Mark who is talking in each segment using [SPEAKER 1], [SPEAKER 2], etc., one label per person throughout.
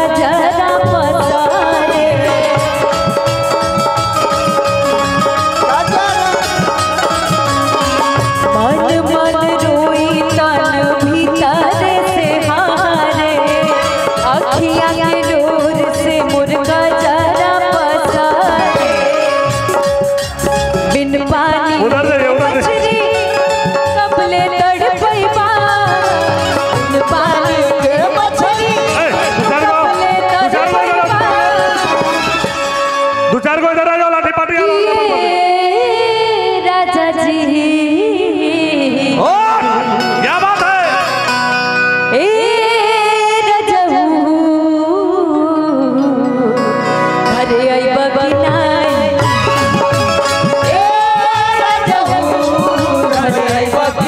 [SPEAKER 1] जरा पसारे मन मन रोई तन भीतर से हारे अखिया के डोर से मुर्गा जरा पसारे बिन पानी
[SPEAKER 2] उधर से, उधर से।
[SPEAKER 1] मछली कबले तड़पैबा बिन पानी के मछली
[SPEAKER 2] ए, दो चार गो
[SPEAKER 1] कबले
[SPEAKER 2] दो चार गो इधर
[SPEAKER 1] तड़पैबा
[SPEAKER 2] आ- दो चार गो इधर आ जाओ लाठी पाटी आ जाओ
[SPEAKER 1] ये राजा जी
[SPEAKER 2] क्या बात है
[SPEAKER 1] ए रजऊ हरे आई बगिनाई ए रजऊ हरे आई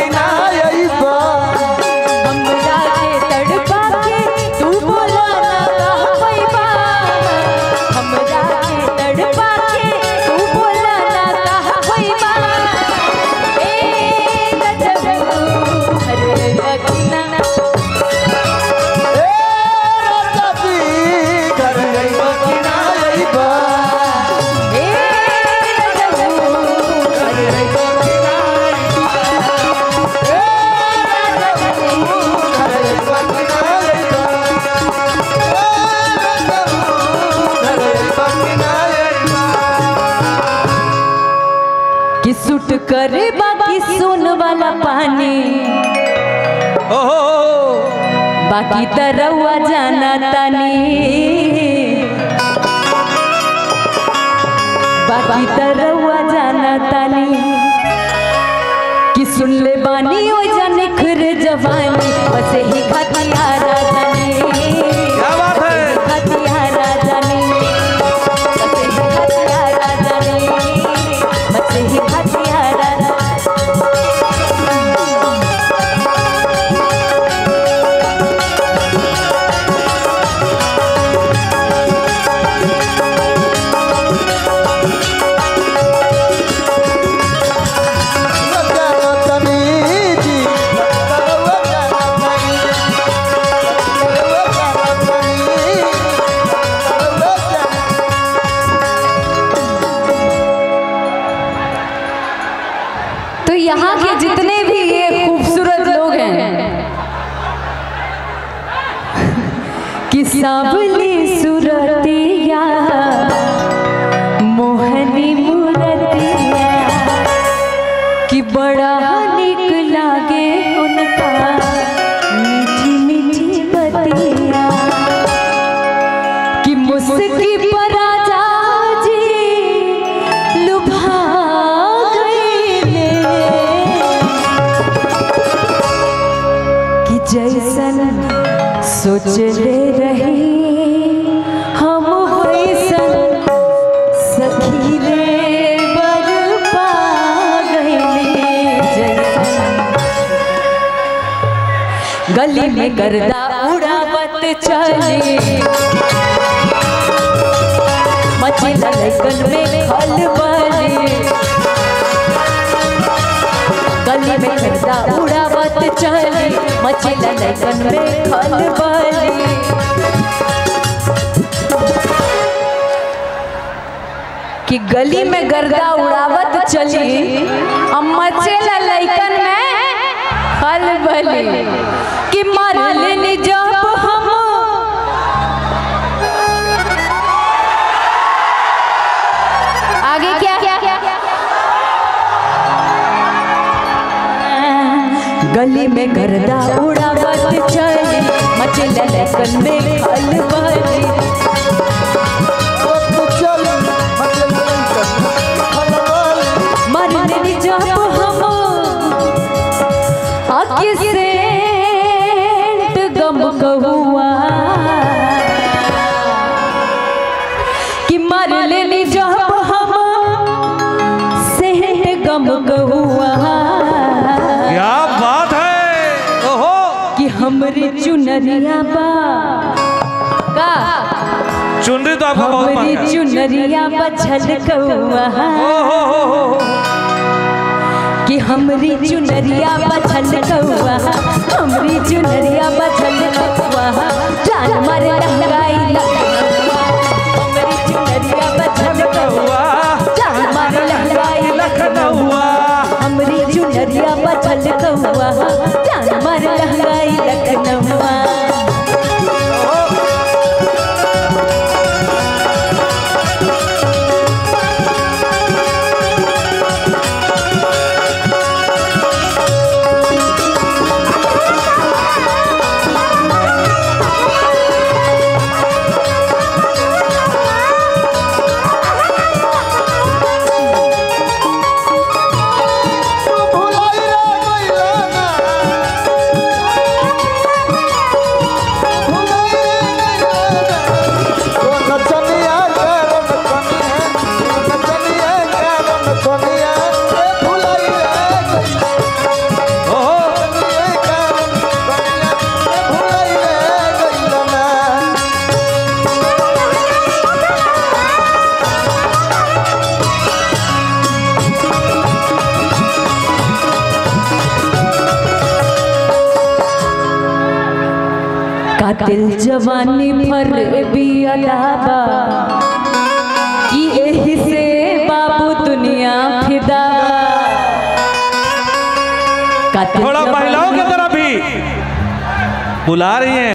[SPEAKER 1] हमरा के तड़पा के तू बोला ना कहबा हमरा के तड़पा के तू बोला ना कहबा ए रजऊ हरे आई बगिनाई ए रजऊ हरे आई कि सुट करे बाकी सुन वाला पानी बाकी तरवा जाना तानी बाकी तरवा जाना तानी कि सुन ले बानी ओ जाने खुर जवानी बस ही खतियारा जानी
[SPEAKER 2] क्या बात है
[SPEAKER 1] खतियारा जानी बस ही खतियारा जानी बस ही खतियारा जानी तो यहाँ के जितने भी ये खूबसूरत लोग हैं कि सावली सुरतिया मोहनी मूरतिया कि बड़ा निक लागे उनका मीठी मीठी बतिया कि मुस्की पर राजा जी लुभा गईले कि जैसन सोचले रही हम वैसन सखी रे बर पा गईले जैसन गली में गर्दा उड़ावत चले मचे लड़कन में खलबली गली में गर्दा उड़ावत चले मचे लड़कन में खलबली कि गली में गर्दा उड़ावत चली अब मचे लड़कन में खलबली कि मार लेनी जब हम आगे क्या गली में गर्दा उड़ावत चली मचे लड़कन में खलबली मरने जब हम आके सेंट गम कहुआ कि मर लेनी जब हम सेंट गम कहुआ
[SPEAKER 2] क्या बात है ओहो
[SPEAKER 1] कि हमरी चुनरिया बा का
[SPEAKER 2] चुनरी तो आपको बहुत
[SPEAKER 1] हमरी
[SPEAKER 2] मांगा
[SPEAKER 1] चुनरिया बछल कौआ
[SPEAKER 2] ओहो हो हो
[SPEAKER 1] कि हमरी चुनरिया बछल कौआ हमरी चुनरिया बछल कौआ जान मर लहराई रउआ जान मार लहंगाई लखनऊआ
[SPEAKER 3] भुलाई रे गइला ना भुलाई रे गइला ना ओ नचनिया करन कनिया नचनिया करन कनिया ए भुलाई रे गइला
[SPEAKER 2] ओहो
[SPEAKER 3] नचनिया करन कनिया ए भुलाई रे गइला ना
[SPEAKER 1] कातिल जवानी फर बियलाबा कि एही से बाबू दुनिया फिदा कातिल
[SPEAKER 2] थोड़ा
[SPEAKER 1] जवानी-
[SPEAKER 2] महिलाओं की तरफ भी बुला रही हैं